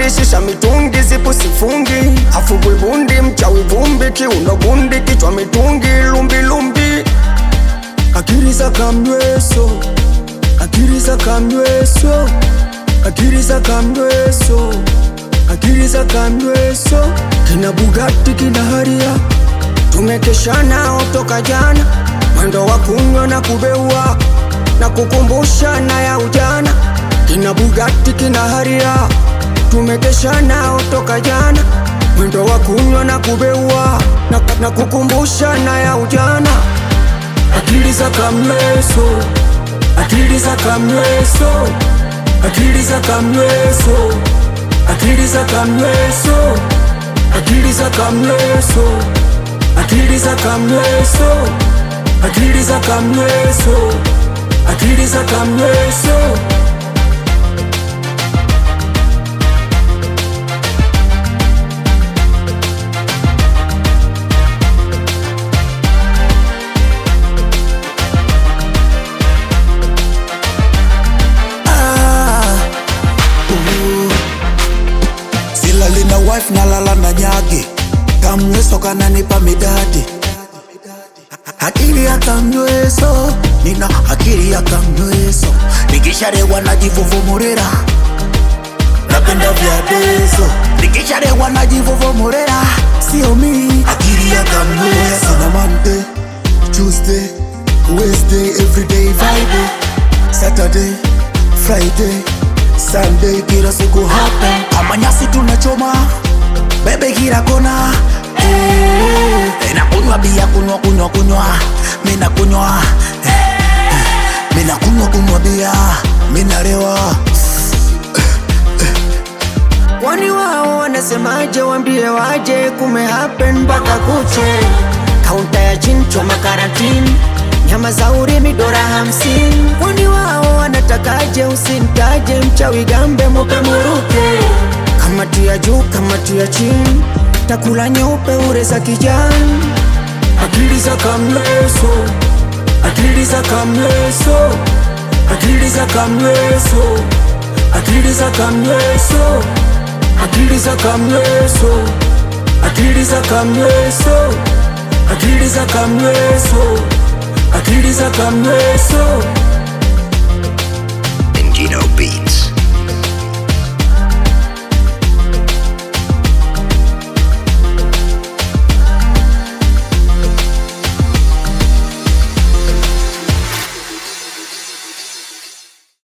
vumbi, shisha mitungi, zipu sifungi, afugwe bundi, mchawi vumbi, kiuno bundi, kichwa mitungi, lumbi lumbi, akili za kamnyweso, akili za kamnyweso, akili za kamnyweso, akili za kamnyweso, kina Bugatti kina Haria, tumekeshana toka jana, mwendo wa kunywa na kubeua na kukumbushana ya ujana, kina Bugatti kina Haria, tumekeshana toka jana, mwendo wa kunywa na kubeua na, na kukumbushana ya ujana, akili za kamnyweso, akili za kamnyweso, akili za kamnyweso, akili za kamnyweso, akili za kamnyweso, akili za kamnyweso, akili za kamnyweso, akili za kamnyweso. silali na wife nalala na nyage kamnyweso kananipa midadi akili ya kamnyweso nina akili ya kamnyweso nikisharewa najivuvumurira napenda vya dezo nikisharewa najivuvumurira sio mi akili ya kamnyweso na Monday, Tuesday, Wednesday, everyday vibe Saturday, Friday, Sunday, kila siku hapa kama nyasi tunachoma bebe kila kona eh, nakunywa bia kunywa kunywa kunywa mina kunywa eh, eh, mina kunywa kunywa bia mina lewa Kwani wao wanasemaje? Wambie waje, kume happen mpaka kuche. Kaunta ya chincho makarantini, nyama za urimi dola hamsini. Kwani wao wanatakaje? Usimtaje mchawi, gambe mupe muruke. Kamati ya juu, kamati ya chini, takula nyeupe ure za kijani. Akili za kamleso, akili za kamleso, akili za kamleso, akili za kamleso akili za kamleso, akili za kamleso, akili za kamleso, akili za kamleso.